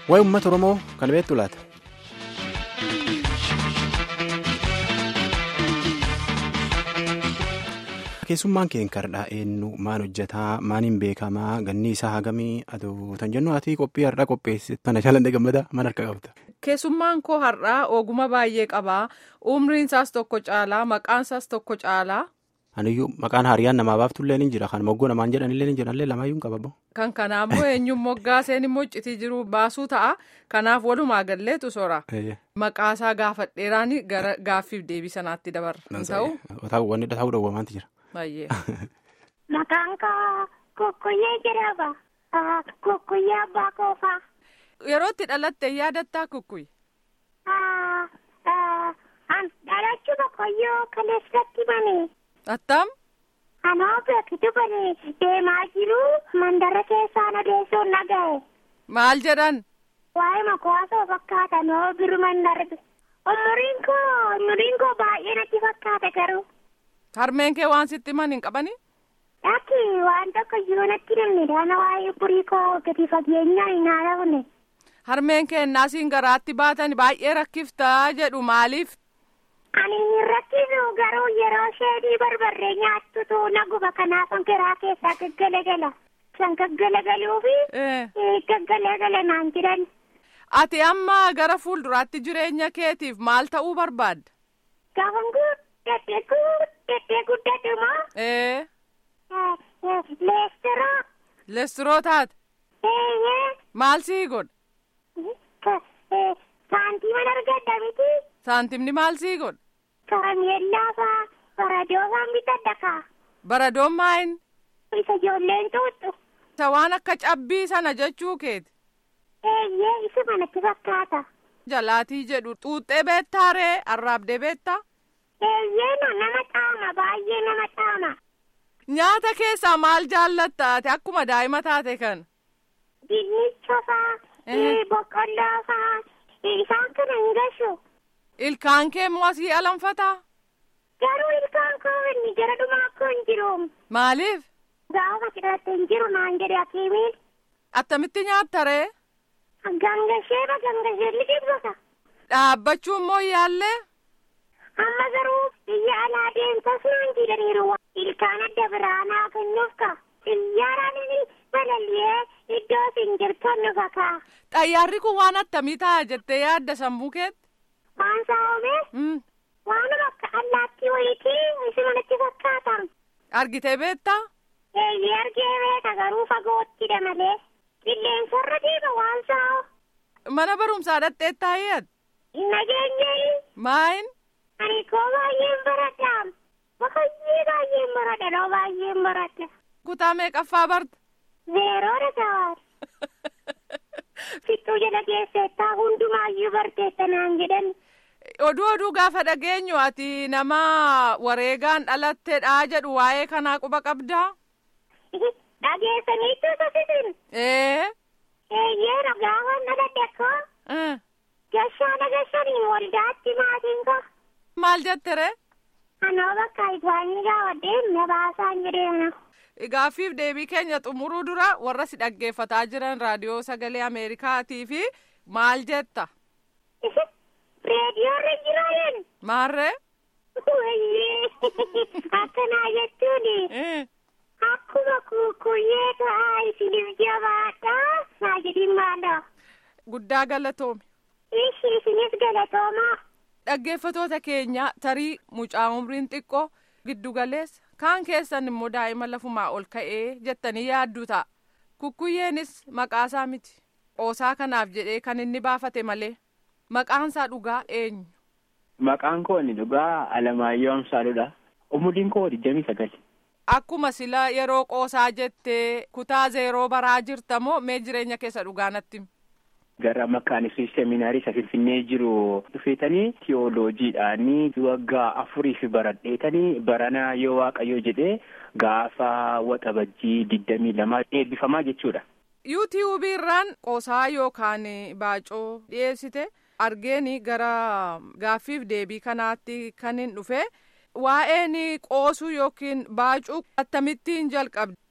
Waa'ee uummata Oromoo kan beektu laata? Keessummaan keenya kardhaa eenyu maal hojjetaa maaliin beekamaa ganni isaa hagamii aduutan jennu ati qophii har'aa qopheessite mana jaalladhe gammadaa mana harka qabda. Keessummaan koo har'aa oguma baay'ee qabaa umriin isaas tokko caalaa maqaan isaas tokko caalaa. Aniyyuu maqaan hariyyaan namaa baaftullee ni jira kan moggoo namaan jedhanillee ni jiranillee lamaayyuu hin qabamu. Kan kanaammoo eenyuun moggaaseen immoo iccitii jiru baasuu ta'a kanaaf walumaa galleetu sora. Maqaasaa gaafadheeraan gara gaaffiif deebii sanaatti dabarra. Ta'u wanni ta'uu dhowwamaanti jira. Baay'ee. Maqaan koo Kokkoyyee jedhama. Kokkoyyee abbaa koofaa. Yeroo itti dhalatte yaadattaa kukkuyi. Dhalachuu Kokkoyyoo kaleessatti banee. Attam. Anoo beekitu banee deemaa jiru mandara keessaan odeessuun dhaga'e. Maal jedhan? Waa'ee makwaasoo fakkaata noo biruman darbe. Umuriin koo umuriin koo baay'ee natti fakkaata garuu. Harmeen kee waan sitti himan hin qabanii? Dhaqi waan tokko iyyuu natti namni daana waa'ee umurii koo gadi fageenyaan hin haara'une. Harmeen kee naasiin garaatti baatan baay'ee rakkiftaa jedhu maaliif? Ani hin rakkisu garuu yeroo sheedii barbarree nyaattutu naguba kanaaf garaa keessaa gaggalagala. San gaggalagaluu fi gaggalagala naan jedhan. Ati amma gara fuulduraatti jireenya keetiif maal ta'uu barbaadda? Gaafan guddadhe guddadhe moo? Ee. Leestiroo. Leestiroo taate? Eeyyee. Maal sii godha? Saantiima argadda miti. Saantimni maal sii godha? Karameellaa faa baradoo faan bitadha kaa. Baradoon maayin? Isa ijoolleen tuuttu. Isa waan akka cabbii sana jechuu keeti. Eeyyee isa manatti fakkaata. Jalaatii jedhu xuuxxee beektaa ree arraabdee beektaa? Eeyyee nama xaama baay'ee nama xaama. Nyaata keessaa maal jaallatta ati akkuma daa'ima taate kan? Dinnicha faa, boqqolloo faa, isaan kana hin gashu. Ilkaan kee immoo asii alanfataa? Garuu ilkaan koo inni gara dhumaa akkoo hin jiru. Maaliif? Gaafa cidhatte hin jiru naan jedhe hakiimiin. Attamitti nyaatta ree? Gangashee ba gangashee liqimsata. Dhaabbachuu immoo yaallee? Amma garuu biyya alaa deemsas naan jedhaniiru. Ilkaan adda biraanaa kennuuf ka. Xiyyaaraan balallee iddoo isin jirtan nu fakaa. Xayyaarri kun waan attamii ta'a jettee yaadda sammuu keetti? Waan saawwame. Waanuma akka allaattii wayitii isi manatti fakkaatan. Argitee beektaa? Eeyyee argee beeka garuu fagoottidha malee. Qilleensarra deema waan saa'u. Mana barumsaa dhaqxee taa'eet? Hin nageenyee. Maayin? Ani koo baay'een baradha. Baay'ee baay'een baradha noo baay'een baradha. Kutaa meeqaffaa barta? Zeeroodha ta'aa. Fixuu jala keessettaa hundumaayyuu barteessa naan jedhan. Oduu oduu gaafa dhageenyu ati nama wareegaan dhalatteedha jedhu waa'ee kanaa quba qabdaa? Dhageessaniitu sasisin. Ee. Eeyyee gaafa dhaladhe akkoo. Gashaana gashaniin waldaatti maatiin koo. Maal jette ree? Anoo bakka isaanii gaawwadheen na baasaan jedheena. Gaaffiif deebii keenya xumuruu dura warra si dhaggeeffataa jiran raadiyoo sagalee Ameerikaatii fi maal jetta? Reediyoorra jiraayen. Maarree? Akkanaa jechuun. Akkuma kukkuyyee ta'aa isiniif jabaadhaa naa jedhin maadha. Guddaa galatoomi. Ishi isinis galatoomaa. Dhaggeeffatoota keenya tarii mucaa umriin xiqqoo giddu galeessa kaan keessan immoo daa'ima lafumaa ol ka'ee jettanii yaadduu ta'a. Kukkuyyeenis maqaasaa miti. Qoosaa kanaaf jedhee kan inni baafate malee maqaansaa dhugaa eenyu? Maqaan koo inni dhugaa Alamaayyoo Amsaaluudha. Umuriin koo digdamii sagal. Akkuma sila yeroo qoosaa jettee kutaa zeeroo baraa jirta moo mee jireenya keessa dhugaa natti? Gara makaanisii seminaarii isa Finfinnee jiru dhufeetanii tiyooloojiidhaanii waggaa afuriif baradheetanii barana yoo waaqayyo jedhee gaafa waxabajjii digdamii lamaa eebbifamaa jechuudha. yuutiyuubii irraan qoosaa yookaan baacoo dhiyeessite argeeni gara gaaffiif deebii kanaatti kan hin dhufe waa'een qoosuu yookiin baacuu akkamittiin jalqabde.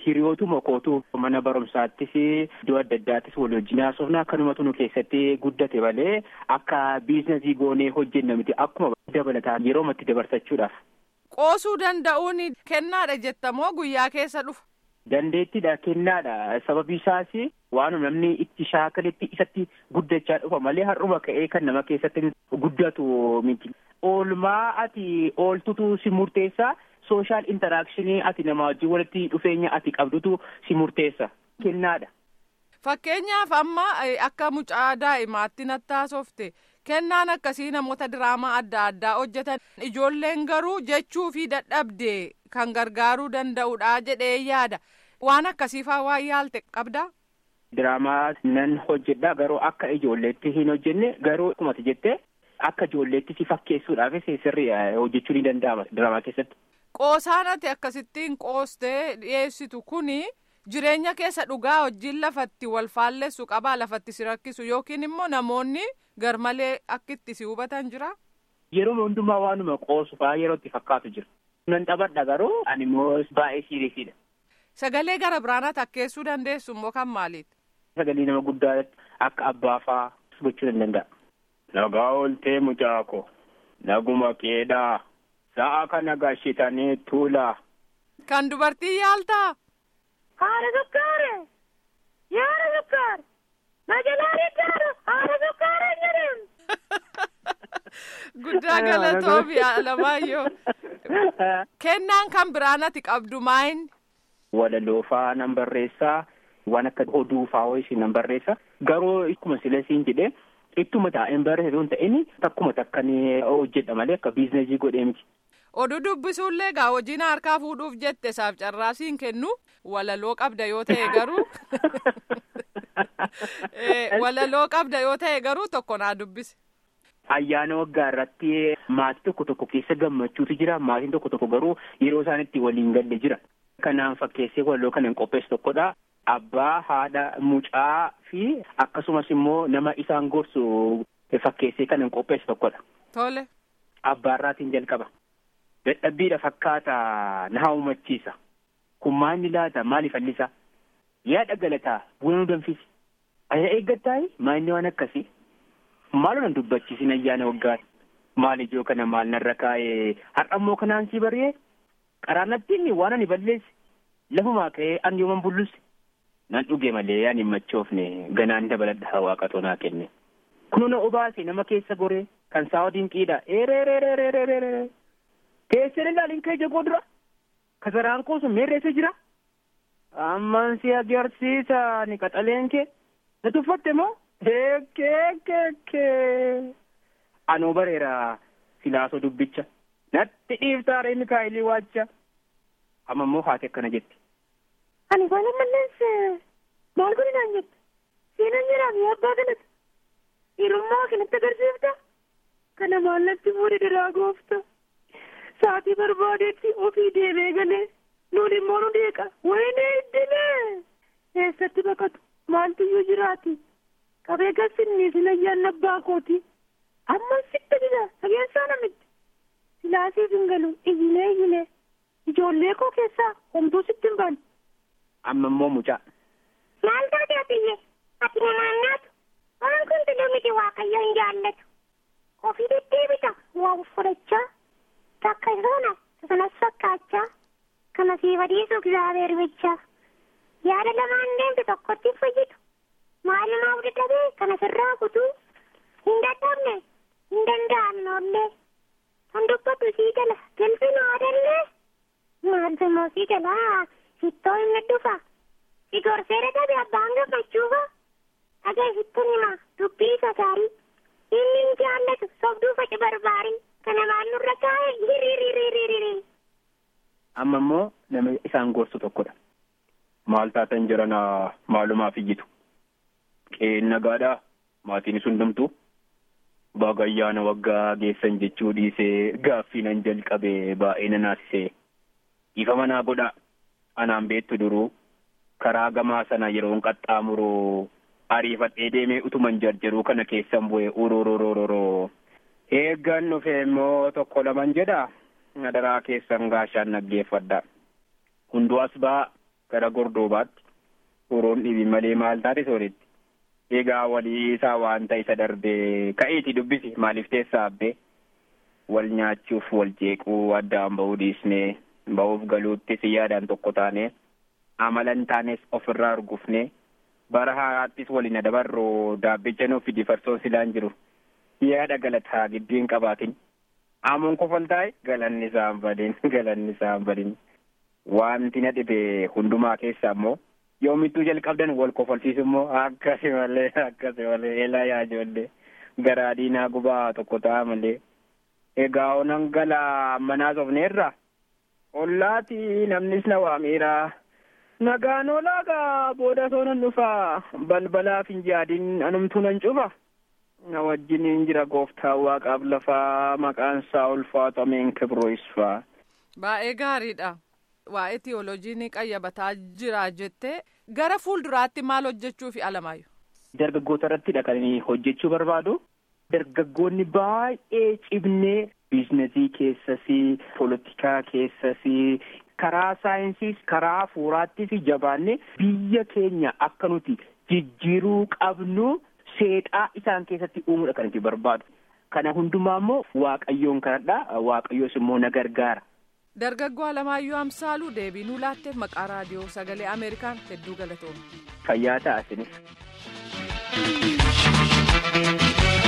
hiriyootuma kootu mana barumsaattis iddoo adda addaattis wal wajjin haasofna akkanumatu nu keessatti guddate malee akka biizinasii goonee hojjenna miti akkuma dabalataa yeroo itti dabarsachuudhaaf. Qoosuu danda'uun kennaadha jettamoo guyyaa keessa dhufa. Dandeettiidha kennaadha sababii isaas waan namni itti shaakaletti isatti guddachaa dhufa malee har'uma ka'ee kan nama keessatti guddatu miti. Oolmaa ati ooltutu si murteessa sooshaal intaraakshini ati nama wajjin walitti dhufeenya ati qabdutu si murteessa kennaadha. Fakkeenyaaf amma akka mucaa daa'imaatti natti haasofte kennaan akkasii namoota diraamaa adda addaa hojjetan ijoolleen garuu jechuu fi dadhabde kan gargaaruu danda'udha jedhee yaada waan akkasiifaa waan yaalte qabdaa. Diraamaa nan hojjedha garuu akka ijoolleetti hin hojjenne garuu akkuma jettee akka ijoolleetti si fakkeessuudhaaf sirrii hojjechuu ni danda'ama diraamaa keessatti. Qoosaan ati akkasittiin qoostee dhiyeessitu kuni jireenya keessa dhugaa wajjin lafatti wal faallessu qabaa lafatti si rakkisu yookiin immoo namoonni garmalee akkitti si hubatan jira. Yeroo hundumaa waanuma qoosu fa'aa yeroo itti fakkaatu jira. Nan taphadha garuu ani immoo baay'ee siiriisidha. Sagalee gara biraanaa takkeessuu dandeessu immoo kan maaliiti? Sagalee nama guddaa akka abbaa fa'aa gochuu nan danda'a. Nagaa ooltee mucaa ko naguma keedhaa sa'a kana gashitanii tuulaa. Kan dubartii yaaltaa? Haadha sukkaare! Yaada sukkaare! Majalaalee jaaru haadha sukkaare jedhama. Guddaa galatoomi Alamaayyoo. Kennaan kan biraan ati qabdu maayin? Walaloo fa'aa nan barreessaa waan akka oduu fa'aa ishee nan barreessa garuu akkuma sila siin jedhee ittuma taa'een barreessu hin ta'in takkuma takkan hojjedha malee akka biizinasii godhee miti. Oduu dubbisuullee gaa hojiin harkaa fuudhuuf jette isaaf carraasiin kennu walaloo qabda yoo ta'e garuu walaloo qabda yoo ta'e garuu tokko naa dubbise. Ayyaana waggaa irratti maatii tokko tokko keessa gammachuutu jira maatiin tokko tokko garuu yeroo isaan itti waliin galle jira. Kanaan fakkeessee walaloo kana hin qopheessu tokkodha. Abbaa haadha mucaa fi akkasumas immoo nama isaan gorsu fakkeessee kan hin qopheessu tokkodha. Tole. Abbaarraatiin jalqaba. Dadhabbiidha fakkaata na hawwachiisa. Kun maalni laata maaliif allisa? Yaada galataa buna nu danfisi. Aya eeggattaayi maalni waan akkasii? Maaloo nan dubbachiisin ayyaana waggaati. Maal ijoo kana maal narra kaa'ee har'ammoo kanaan si baree qaraanattiin waan ani balleessi lafumaa ka'ee an yooman bullusi. Nan dhuge malee ani hin machoofne ganaan dabaladha waaqatoo naa kenne. Kunoo na obaase nama keessa goree kan saawwa dinqiidha. Eereereereereereeree. Teessee ilaaliin kee jagoo dura. Kasaraan koo sun meerreessa jira. Amman si agarsiisa ni qaxaleen kee. Na tuffatte moo? Heekkeekkeekkee. Anoo bareera silaasoo dubbicha. Natti dhiiftaare Mikaayilii waacha. Amma immoo haati akkana jetti. Ani baala malleesse maal godhinaan jette? Seenaan jedhamu abbaa kanatti. Hirummaa kanatti agarsiifta? Kana maallatti fuudhe daraa goofta. Saatii barbaadetti ofii deemee galee nuun immoo nu deeqa. Wayinee iddilee. Eessatti baqatu? Maaltiyyuu jiraati? Qabee gassinni silayyaan abbaa kooti. Amma sitti jira sageessaa namitti. Silaasiif hin galu iyyilee iyyilee. Ijoollee koo keessaa homtuu sitti hin baane. Amma immoo mucaa. Maal taate atiyye? Ati namaan naatu? Waan kun tuluu miti waaqayyo hin jaallatu. Ofii deddeebita waa fudhachaa. Takka sana sanas fakkaachaa. Kana siif adiisuuf እግዚአብሔር ብቻ. Yaada lamaan deemtu tokkotti fayyitu. Maalumaaf dadhabee kana sirraa kutuu. Hin dadhabne hin danda'amne ollee. Kan dubbatu sii gala galfina adallee. Maaltu immoo sii gala sittoo inni dhufa. Si gorsee dadhabe abbaan gammachuufa. Dhagaa sittin hima dubbii isa gaarii. Inni hin jaallatu sobduu faci barbaarii. Kana maal nurra kaa'e hiriiririiririiri. Amma immoo nama isaan gorsu tokkodha. Maal taatan jiran maalumaaf iyyitu. Qe'een nagaadhaa maatiin hundumtuu baga ayyaana waggaa geessan jechuu dhiisee gaaffii nan jalqabe baay'ee na naasisee. Ifa manaa godhaa anaan beettu duruu karaa gamaa sana yeroon qaxxaamuru ariifadhee deemee utuman jarjaruu kana keessan bu'e urururururoo. Eeggan dhufe immoo tokko laman jedha. Nadaraa keessan gaashaan naggeeffadha. Hunduu as ba'aa gara gordoobaatti horoon dhibi malee maal taate sooritti. Egaa walii isaa waan ta'e isa darbee ka'eeti dubbisi maaliif teessaa abbee wal nyaachuuf wal jeequu addaan bahuu dhiisnee bahuuf galuuttis yaadaan tokko taane amala hin taanes ofirraa argufne bara haaraattis waliin dabarroo daabbicha nuuf fidi farsoon silaan jiru yaada galataa gidduu hin qabaatin aamuun kofal taa'e galanni isaa hin badin galanni isaa hin badin wanti na dhibe hundumaa keessaa immoo yoomittuu jalqabdan wal kofalchiisu immoo akkasi malee akkasi malee eelaa yaa ijoollee garaa diinaa gubaa tokko ta'a malee egaa onan galaa manaa sofneerra ollaati namnis na waamiira nagaan olaagaa booda soonan dhufaa balbalaaf hin jaadin anumtuu nan cufa na wajjiniin jira gooftaa waaqaaf lafaa maqaan isaa ulfaatameen kibroisfaa. Baay'ee gaariidha. Waa'ee tiyooloojii qayyabataa jira jettee gara fuulduraatti maal hojjechuufi alamaayu. Dargaggoota irrattidha kan inni hojjechuu barbaadu. Dargaggoonni baay'ee cibnee biizinasii keessasii, poolitikaa keessasii, karaa saayinsiis, karaa hafuuraattis jabaannee biyya keenya akka nuti jijjiiruu qabnu seexaa isaan keessatti uumuudha kan itti barbaadu. Kana hundumaa immoo waaqayyoon kadhadha. Waaqayyoos immoo na gargaara. Dargaggoo Alamaayyuu Amsaaluu deebii nuu laatteef maqaa raadiyoo sagalee Ameerikaan hedduu galatooma. Fayyaa ta'a isinis.